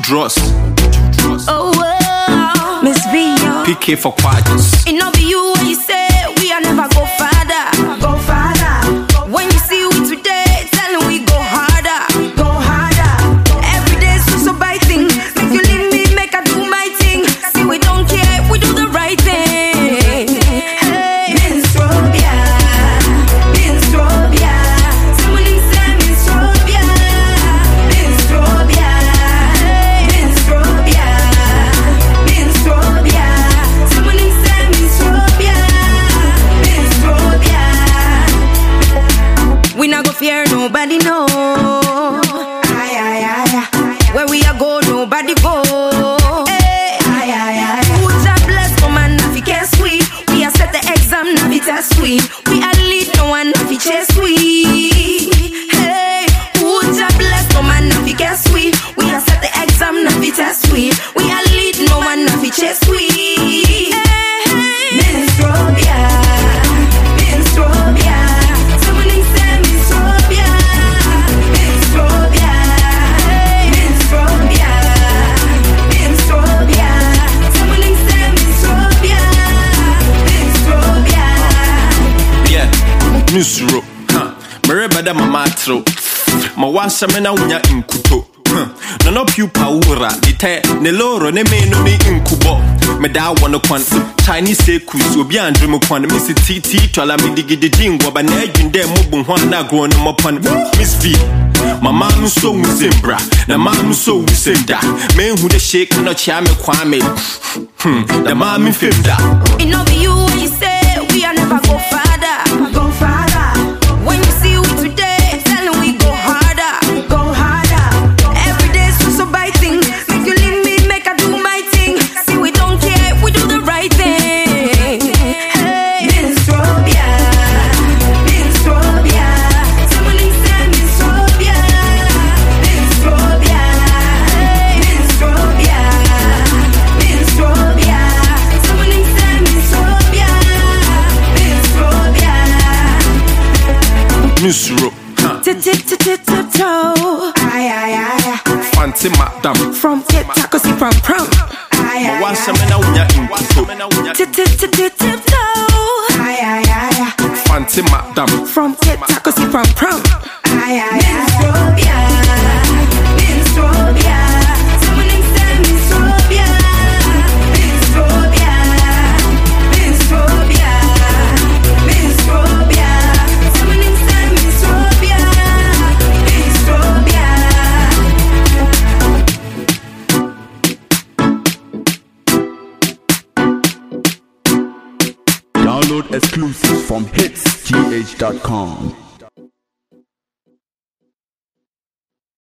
Dross. Oh, wow. Miss V, yo. PK for quadrants. It not be you when you say we are never go farther. Go farther. When you see we today, tell them we go harder. Go harder. Every day so so biting. Make you leave me, make I do my thing. See we don't care, we do the right thing. Hey. Minstrobia, Minstrobia. Someone say Minstrobia, Minstrobia, Minstrobia, Minstrobia. Someone say Minstrobia, Minstrobia. We not go fear nobody, no. Aye, aye, aye. Where we are go, nobody go. Hey. Aye, aye, aye. Who job bless no man, na fi care sweet. We are set the exam, na fi test sweet. We are lead, no one na fi chase sweet. Hey. Who job bless no man, na fi care sweet. We are set the exam, na fi test sweet. We are lead, no one na fi chase sweet. Hey, hey. Minstrobia, Minstrobia. Someone say Minstrobia, Minstrobia, Minstrobia, Minstrobia. Someone say Minstrobia, Minstrobia. Yeah, nusuro. Huh. Mereba da mama atro. Ma wasame na wunya nkuto. Huh. Na no piu pawura dite ne loro ne menu ni nkubo. Me da wono kwan Chinese sekus obi andre mu kwan Miss TT twala me digidi dingwa ba na adwinde mo bu ho na gro no mo pan Miss V Mama no so wuzimbra na ma no so wusenda me hu de shake no chia me kwame Hmm, da ma me fem da It no be you when you say we are never go farther. Go farther. When you see we today, tell them we go harder. Go harder. Every day so so biting. Make you leave me, make I do my thing. See we don't care, we do the right thing. Hey. Minstrobia, Minstrobia. Someone say Minstrobia, Minstrobia, Minstrobia, Minstrobia. Someone say Minstrobia, Minstrobia. nusuro Huh. Tip-tip-tip-tip-toe. Aye, aye, aye. Fancy madam From tip-top, cause he from prom. Aye, Ma aye, wasame na wunya nkuto Tip-tip-tip-tip-toe. Aye, aye, aye. Fancy madam From tip-top, cause he from prom. Aye, aye, aye. Minstrobia, Minstrobia. Someone say Minstrobia, Minstrobia, Minstrobia, Minstrobia. Someone say Minstrobia, Minstrobia. Download exclusives from hitsgh.com.